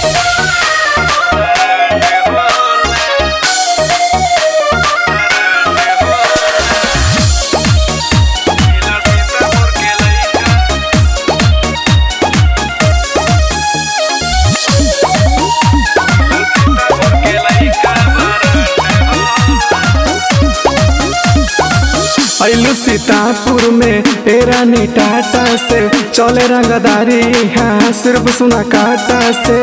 ऐलू सीतापुर में तेरा नी टाटा से चले रंगदारी हाँ सिर्फ सुना काटा से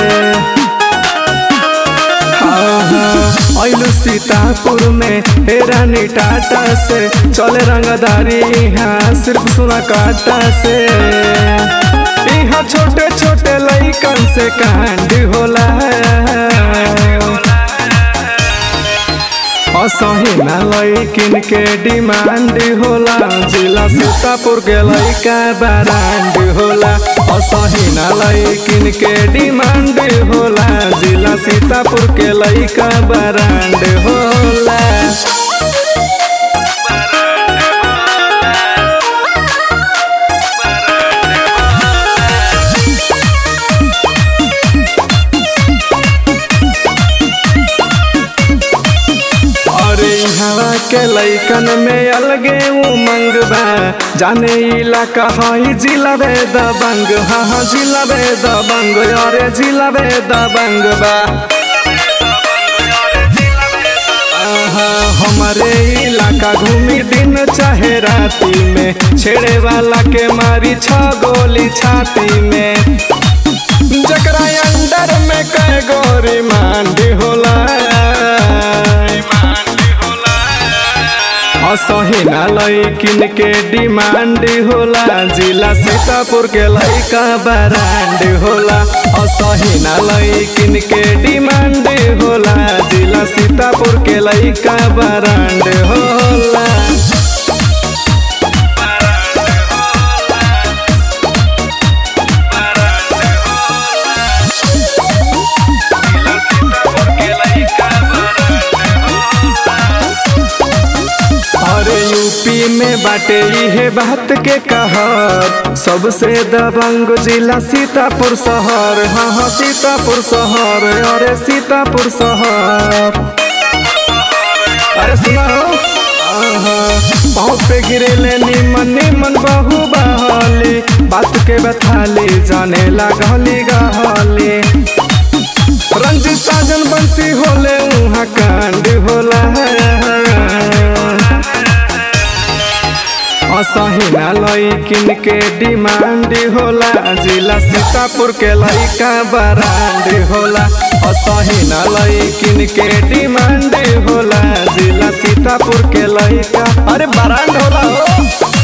ऐलू सीतापुर में तेरा नी टाटा से चले रंगदारी हाँ सिर्फ सुना काटा से यहाँ छोटे छोटे लइकन से कांड होला असही ना लइकिन के डिमांड होला जिला सीतापुर के लइका ब्रांड होला असही ना लइकिन के डिमांड होला जिला सीतापुर के लइका ब्रांड होला अरे हवा के लइकन में अलगे उमंग बा जाने इलाका हई जिला बे दबंग हाँ हाँ जिला बे दबंग अरे जिला बे दबंग बा आहा, हमारे इलाका घूमी दिन चाहे राती में छेड़े वाला के मारी छ गोली छाती में जकरा अंडर में कै गोरी मांडी होला असही ना लइकिन के डिमांड होला जिला सीतापुर के लइका ब्रांड होला असही ना लइकिन के डिमांड होला जिला सीतापुर के लइका ब्रांड होला अरे यूपी में बाटे इहे बात के कहर सबसे दबंग जिला सीतापुर शहर हाँ हाँ सीतापुर शहर अरे सीतापुर शहर अरे सुनो पाँव पे गिरे ले निमन निमन बहु बहली बात के बथाली जाने लागली गहली रंजित साजन बंसी होले उहाँ कांड होला असही ना लइकिन के डिमांड होला जिला सीतापुर के लइका ब्रांड होला असही ना लइकिन के डिमांड होला जिला सीतापुर के लइका अरे ब्रांड होला हो